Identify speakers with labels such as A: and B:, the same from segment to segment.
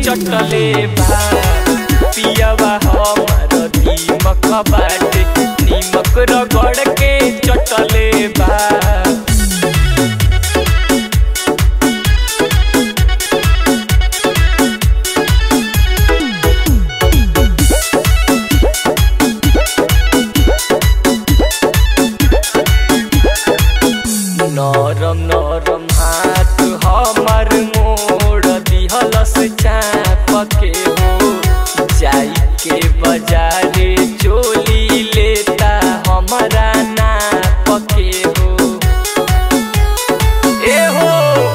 A: चटले बा पियवा हमर दीमक बाटे नीमक रगड़ के चटले बा नरम नरम हाथ हमर मोड़ दिहलस चाप के हो जाई के बाजारे चोली लेता हमरा नाप के हो ए हो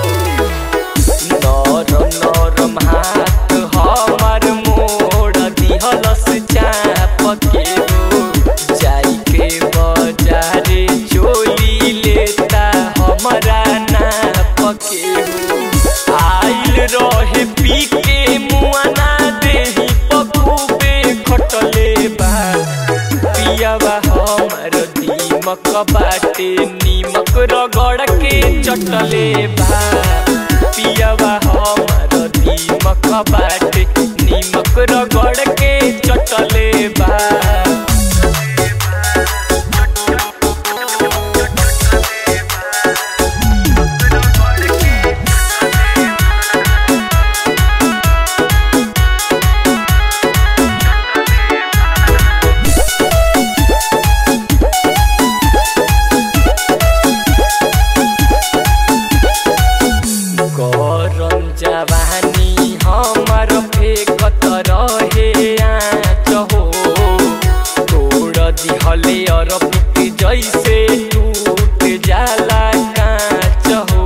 A: नरम नरम हाथ हमर मोड़ दिहलस चाप के हो जाई के बाजारे चोली लेता हमरा नाप के हो आइल रहे पी के मुआना देही पखुबे खटले बा पियावा हमर दीमक बाटे नीमक रगड़ के चटले बा पियावा हमर दीमक बाटे नीमक रगड़ के चटले बा गरम जवानी हमर फेकत रहे आँच हो तोड़ दिहले अरपित जैसे टूट जाला काँच हो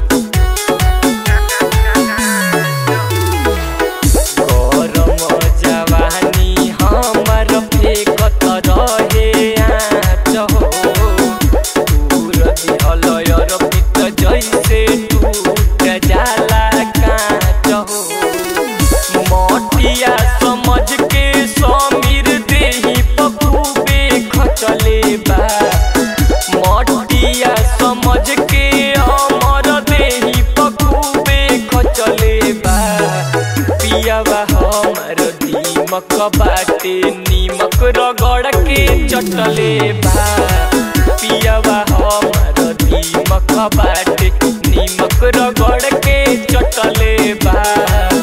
A: गरम जवानी हमर फेकत रहे आँच हो तोड़ दिहले अरपित जैसे टूट जाला काँच हो मटिया समझ के समीर देही पपूबे खचले बा मटिया समझ के अमर देही पपूबे खचले बा पियावा हमर दीमक बाटे नीमक रगड़ के चटले बा पियावा हमर दीमक बाटे नीमक रगड़ के चटले बा